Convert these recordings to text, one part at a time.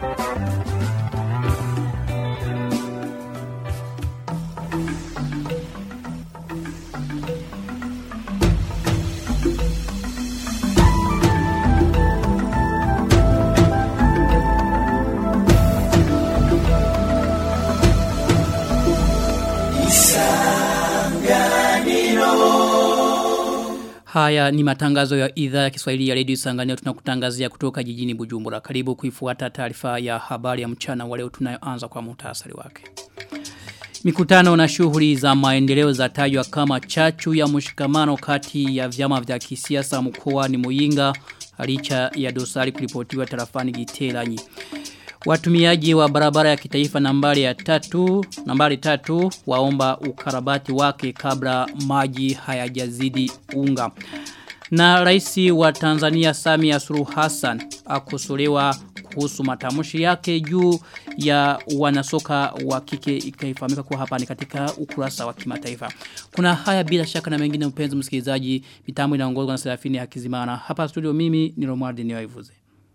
Haya ni matangazo ya idhaa ya Kiswahili ya Radio Sangania tunakutangazia kutoka jijini Bujumbura. Karibu kuifuata taarifa ya habari ya mchana wa leo tunayoanza kwa muhtasari wake. Mikutano na shughuli za maendeleo za tajwa kama chachu ya mshikamano kati ya vyama vya kisiasa mkoani Muyinga licha ya dosari kulipotiwa tarafani Giteranyi. Watumiaji wa barabara ya kitaifa nambari ya tatu, nambari tatu waomba ukarabati wake kabla maji hayajazidi unga. Na raisi wa Tanzania Samia Suluhu Hassan akosolewa kuhusu matamshi yake juu ya wanasoka wa kike ikaifahamika kuwa hapa ni katika ukurasa wa kimataifa. Kuna haya bila shaka na mengine mpenzi msikilizaji, mitambo inaongozwa na Serafini Hakizimana. Hapa studio mimi ni Romuald Niwaivuze.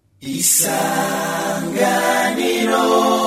Isanganiro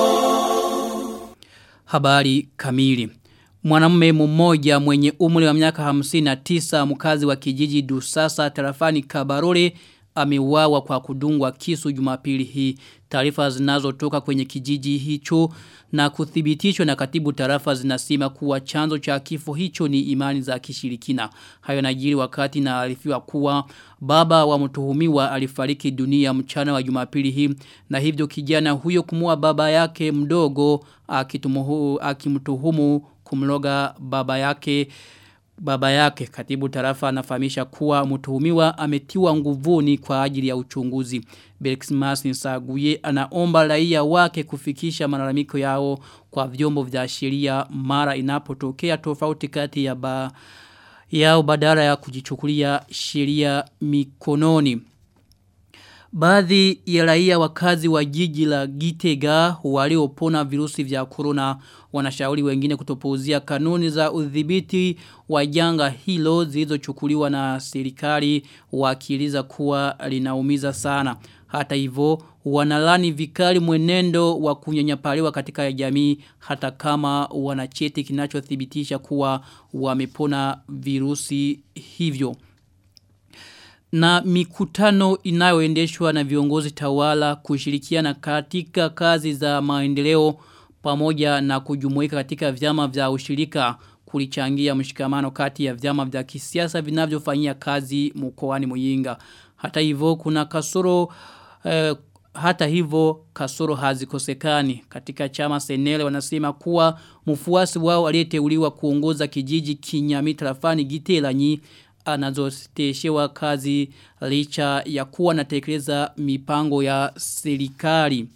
Habari kamili Mwanamume mmoja mwenye umri wa miaka 59 mkazi wa kijiji Dusasa tarafani Kabarole ameuawa kwa kudungwa kisu Jumapili hii. Taarifa zinazotoka kwenye kijiji hicho na kuthibitishwa na katibu tarafa zinasema kuwa chanzo cha kifo hicho ni imani za kishirikina. Hayo najiri wakati na alifiwa kuwa baba wa mtuhumiwa alifariki dunia mchana wa Jumapili hii na hivyo kijana huyo kumua baba yake mdogo akimtuhumu kumloga baba yake baba yake katibu tarafa anafahamisha kuwa mtuhumiwa ametiwa nguvuni kwa ajili ya uchunguzi. Belxmas Nsaguye anaomba raia wake kufikisha malalamiko yao kwa vyombo vya sheria mara inapotokea tofauti kati ya ba yao badala ya kujichukulia sheria mikononi. Baadhi ya raia wakazi wa jiji la Gitega waliopona virusi vya corona wanashauri wengine kutopuuzia kanuni za udhibiti wa janga hilo zilizochukuliwa na serikali wakiiliza kuwa linaumiza sana. Hata hivyo wanalani vikali mwenendo wa kunyanyapaliwa katika jamii hata kama wanacheti kinachothibitisha kuwa wamepona virusi hivyo na mikutano inayoendeshwa na viongozi tawala kushirikiana katika kazi za maendeleo pamoja na kujumuika katika vyama vya ushirika kulichangia mshikamano kati ya vyama vya kisiasa vinavyofanyia kazi mkoani Muyinga. Hata hivyo kuna kasoro eh, hata hivyo kasoro hazikosekani katika chama senele wanasema kuwa mfuasi wao aliyeteuliwa kuongoza kijiji kinyami tarafani Giteranyi anazoteshewa kazi licha ya kuwa natekeleza mipango ya serikali.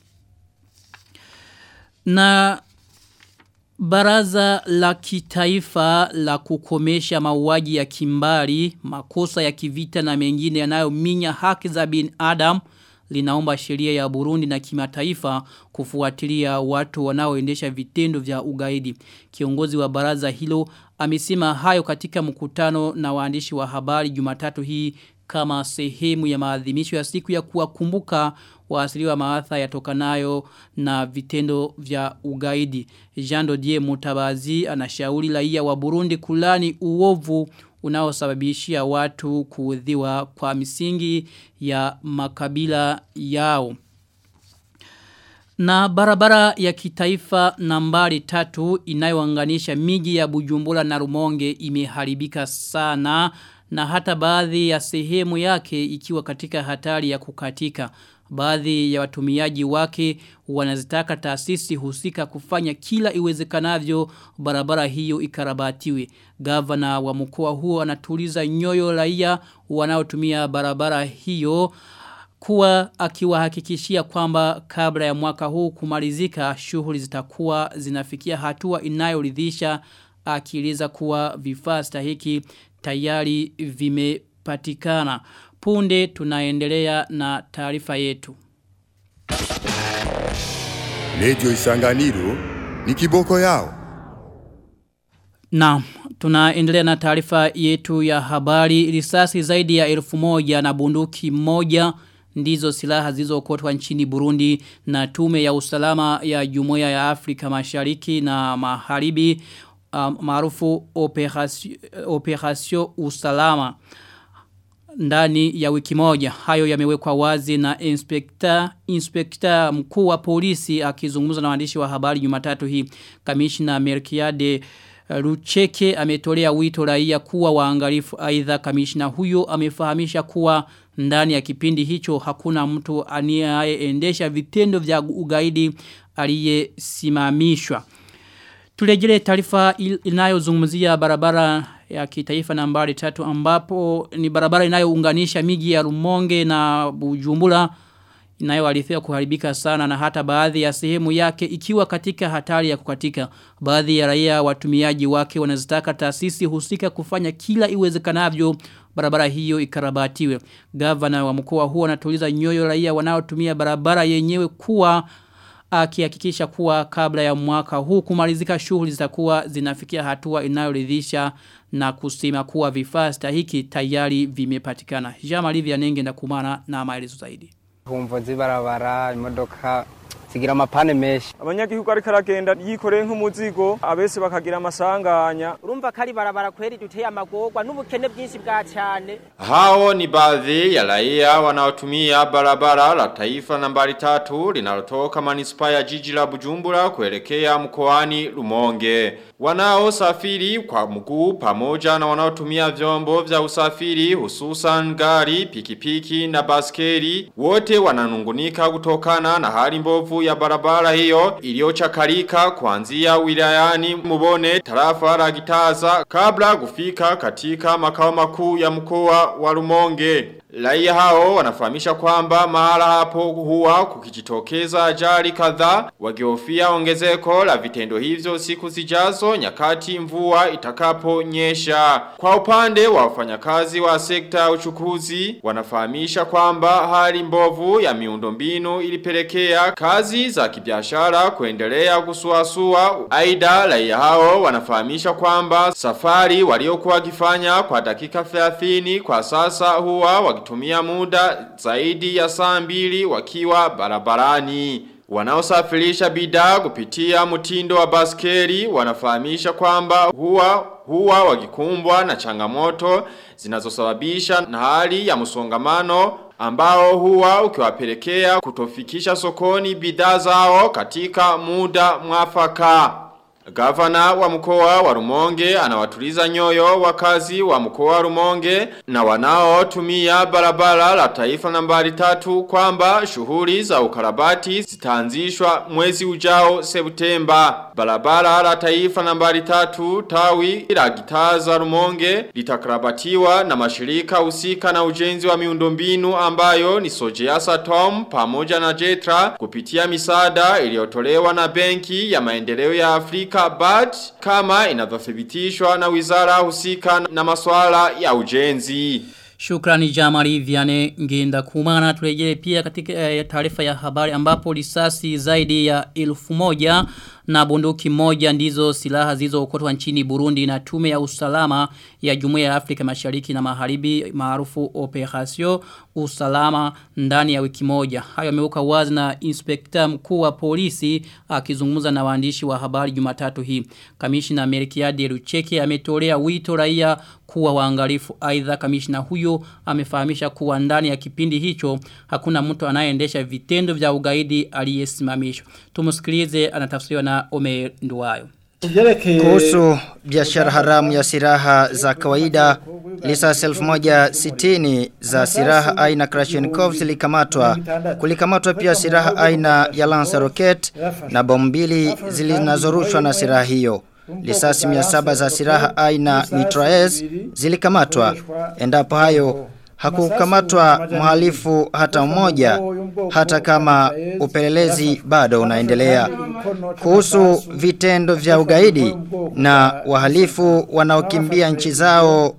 Na baraza la kitaifa la kukomesha mauaji ya kimbari, makosa ya kivita na mengine yanayominya haki za bin Adam linaomba sheria ya Burundi na kimataifa kufuatilia watu wanaoendesha vitendo vya ugaidi. Kiongozi wa baraza hilo amesema hayo katika mkutano na waandishi wa habari Jumatatu hii kama sehemu ya maadhimisho ya siku ya kuwakumbuka waasiliwa maatha yatokanayo na vitendo vya ugaidi. Jean Dodier Mutabazi anashauri raia wa Burundi kulani uovu unaosababishia watu kuudhiwa kwa misingi ya makabila yao. Na barabara ya kitaifa nambari tatu inayoanganisha miji ya Bujumbura na Rumonge imeharibika sana na hata baadhi ya sehemu yake ikiwa katika hatari ya kukatika. Baadhi ya watumiaji wake wanazitaka taasisi husika kufanya kila iwezekanavyo barabara hiyo ikarabatiwe. Gavana wa mkoa huo anatuliza nyoyo raia wanaotumia barabara hiyo kuwa akiwahakikishia kwamba kabla ya mwaka huu kumalizika shughuli zitakuwa zinafikia hatua inayoridhisha akieleza kuwa vifaa stahiki tayari vimepatikana. Punde tunaendelea na taarifa yetu. Radio Isanganiro ni kiboko yao. Na tunaendelea na taarifa yetu ya habari risasi zaidi ya elfu moja na bunduki moja ndizo silaha zilizokotwa nchini Burundi na tume ya usalama ya Jumuiya ya Afrika Mashariki na Magharibi um, maarufu operation, operation usalama ndani ya wiki moja. Hayo yamewekwa wazi na inspekta inspekta mkuu wa polisi akizungumza na waandishi wa habari Jumatatu hii. Kamishna Merkiade Rucheke ametolea wito raia kuwa waangalifu aidha kamishna huyo amefahamisha kuwa ndani ya kipindi hicho hakuna mtu anayeendesha vitendo vya ugaidi aliyesimamishwa. Tulejele taarifa inayozungumzia barabara ya kitaifa nambari tatu ambapo ni barabara inayounganisha miji ya Rumonge na Bujumbura inayoalithia kuharibika sana na hata baadhi ya sehemu yake ikiwa katika hatari ya kukatika. Baadhi ya raia watumiaji wake wanazitaka taasisi husika kufanya kila iwezekanavyo barabara hiyo ikarabatiwe. Gavana wa mkoa huo anatuliza nyoyo raia wanaotumia barabara yenyewe kuwa akihakikisha kuwa kabla ya mwaka huu kumalizika shughuli zitakuwa zinafikia hatua inayoridhisha na kusema kuwa vifaa stahiki tayari vimepatikana. Jamali vya nenge na kumana na maelezo zaidi. Humvo zibarabara imodoka zigira amapane menshi abanyagihugu ariko aragenda yikoreye nk'umuzigo abese bakagira amasanganya urumva kari barabara kweri duteye amagorwa n'ubukene bwinshi bwa cyane Hao ni baadhi ya raia wanaotumia barabara la taifa nambari tatu linalotoka manispaa ya jiji la Bujumbura kuelekea mkoani Rumonge. Wanaosafiri kwa mguu pamoja na wanaotumia vyombo vya usafiri hususan gari, pikipiki na baskeli wote wananungunika kutokana na hali mbovu ya barabara hiyo iliyochakarika kuanzia wilayani Mubone tarafa la Gitaza kabla kufika katika makao makuu ya mkoa wa Rumonge. Raia hao wanafahamisha kwamba mahala hapo huwa kukijitokeza ajali kadhaa wakihofia ongezeko la vitendo hivyo siku zijazo nyakati mvua itakaponyesha. Kwa upande wa wafanyakazi wa sekta ya uchukuzi wanafahamisha kwamba hali mbovu ya miundombinu ilipelekea kazi za kibiashara kuendelea kusuasua. Aidha raia hao wanafahamisha kwamba safari waliokuwa wakifanya kwa dakika 30 kwa sasa huwa wakitumia muda zaidi ya saa mbili wakiwa barabarani. Wanaosafirisha bidhaa kupitia mtindo wa baskeli wanafahamisha kwamba huwa huwa wakikumbwa na changamoto zinazosababisha na hali ya msongamano ambao huwa ukiwapelekea kutofikisha sokoni bidhaa zao katika muda mwafaka. Gavana wa mkoa wa Rumonge anawatuliza nyoyo wakazi wa mkoa wa Rumonge na wanaotumia barabara la taifa nambari tatu kwamba shughuli za ukarabati zitaanzishwa mwezi ujao Septemba. Barabara la taifa nambari tatu tawi la gitaza Rumonge litakarabatiwa na mashirika husika na ujenzi wa miundombinu ambayo ni Sojeasa Tom pamoja na Jetra kupitia misaada iliyotolewa na benki ya maendeleo ya Afrika BAD kama inavyothibitishwa na wizara husika na masuala ya ujenzi. Shukrani Jamari Viane Ngenda Kumana turejele pia katika eh, taarifa ya habari ambapo risasi zaidi ya elfu moja na bunduki moja ndizo silaha zilizookotwa nchini Burundi na tume ya usalama ya Jumuiya ya Afrika Mashariki na Magharibi maarufu Operation Usalama ndani ya wiki moja. Hayo yameuka wazi na inspekta mkuu wa polisi akizungumza na waandishi wa habari Jumatatu hii. Kamishna Melkiade Rucheke ametolea wito raia kuwa waangalifu. Aidha kamishna huyo amefahamisha kuwa ndani ya kipindi hicho hakuna mtu anayeendesha vitendo vya ugaidi aliyesimamishwa. Tumusikilize anatafsiriwa na Omer Nduwayo. Kuhusu biashara haramu ya silaha za kawaida, lisasi 1160 za silaha aina Krashenikov zilikamatwa. Kulikamatwa pia silaha aina ya Lancer Rocket na bomu mbili zilizorushwa na silaha hiyo. Lisasi 700 za silaha aina Mitraez zilikamatwa. Endapo hayo hakukamatwa mhalifu hata mmoja hata kama upelelezi bado unaendelea kuhusu vitendo vya ugaidi na wahalifu wanaokimbia nchi zao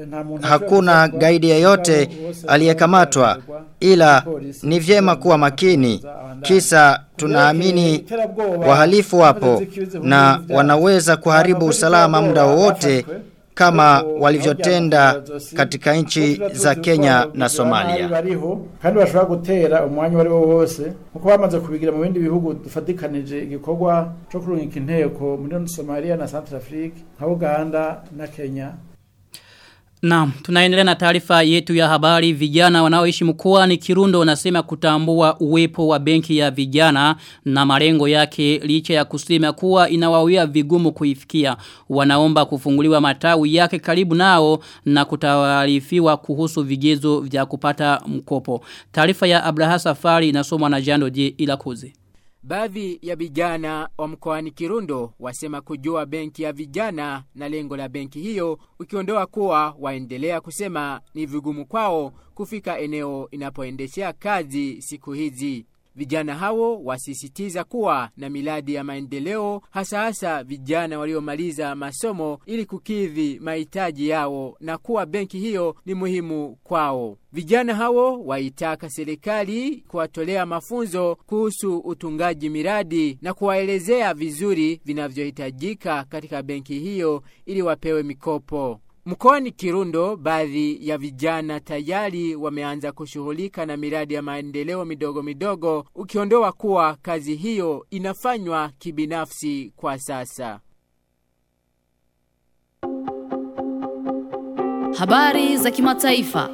hakuna gaidi yeyote aliyekamatwa ila ni vyema kuwa makini kisa tunaamini wahalifu wapo na wanaweza kuharibu usalama muda wowote kama walivyotenda katika nchi za Kenya na Somalia. bariho kandi bashobora gutera umwanya wari wo wose nkuko bamaze kubigira mu bindi bihugu dufatikanije igikorwa cyo kurungika inteko muri Somalia na Centrafrique nka Uganda na Kenya Naam, tunaendelea na taarifa yetu ya habari vijana wanaoishi mkoani Kirundo wanasema kutambua uwepo wa benki ya vijana na malengo yake licha ya kusema kuwa inawawia vigumu kuifikia. Wanaomba kufunguliwa matawi yake karibu nao na kutawarifiwa kuhusu vigezo vya kupata mkopo. Taarifa ya Abraha Safari inasomwa na Jando J Ilakuzi. Baadhi ya vijana wa mkoani Kirundo wasema kujua benki ya vijana na lengo la benki hiyo ukiondoa kuwa waendelea kusema ni vigumu kwao kufika eneo inapoendeshea kazi siku hizi. Vijana hao wasisitiza kuwa na miladi ya maendeleo hasa hasa vijana waliomaliza masomo ili kukidhi mahitaji yao na kuwa benki hiyo ni muhimu kwao. Vijana hao waitaka serikali kuwatolea mafunzo kuhusu utungaji miradi na kuwaelezea vizuri vinavyohitajika katika benki hiyo ili wapewe mikopo. Mkoani Kirundo, baadhi ya vijana tayari wameanza kushughulika na miradi ya maendeleo midogo midogo, ukiondoa kuwa kazi hiyo inafanywa kibinafsi kwa sasa. Habari za kimataifa.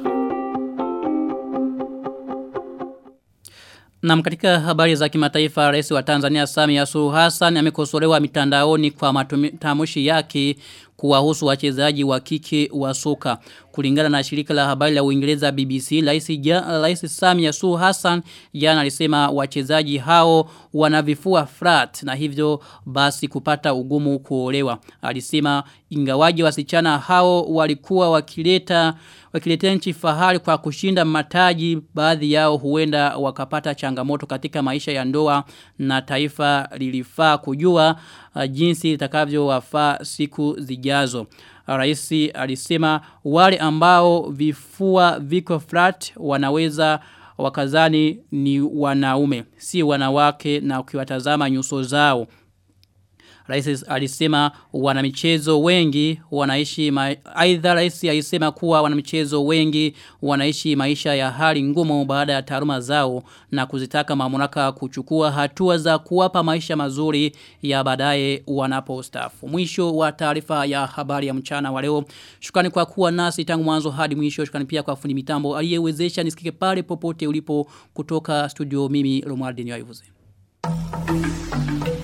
Na katika habari za kimataifa rais wa Tanzania Samia Suluhu Hassan amekosolewa mitandaoni kwa matamshi yake kuwahusu wachezaji wa kike wa soka. Kulingana na shirika la habari la Uingereza BBC, Rais ja, Rais Samia Suluhu Hassan jana alisema wachezaji hao wanavifua flat na hivyo basi kupata ugumu kuolewa. Alisema ingawaji wasichana hao walikuwa wakileta wakiletea nchi fahari kwa kushinda mataji baadhi yao huenda wakapata changamoto katika maisha ya ndoa na taifa lilifaa kujua uh, jinsi litakavyowafaa siku zijazo. Raisi alisema wale ambao vifua viko flat wanaweza wakazani ni wanaume si wanawake na ukiwatazama nyuso zao. Rais alisema wanamichezo wengi wanaishi aidha rais alisema kuwa wanamichezo wengi wanaishi maisha ya hali ngumu baada ya taaluma zao na kuzitaka mamlaka kuchukua hatua za kuwapa maisha mazuri ya baadaye wanapostaafu. Mwisho wa taarifa ya habari ya mchana wa leo. Shukrani kwa kuwa nasi tangu mwanzo hadi mwisho. Shukrani pia kwa fundi mitambo aliyewezesha nisikike pale popote ulipo kutoka studio mimi Romualdini Waivuze. Thank you.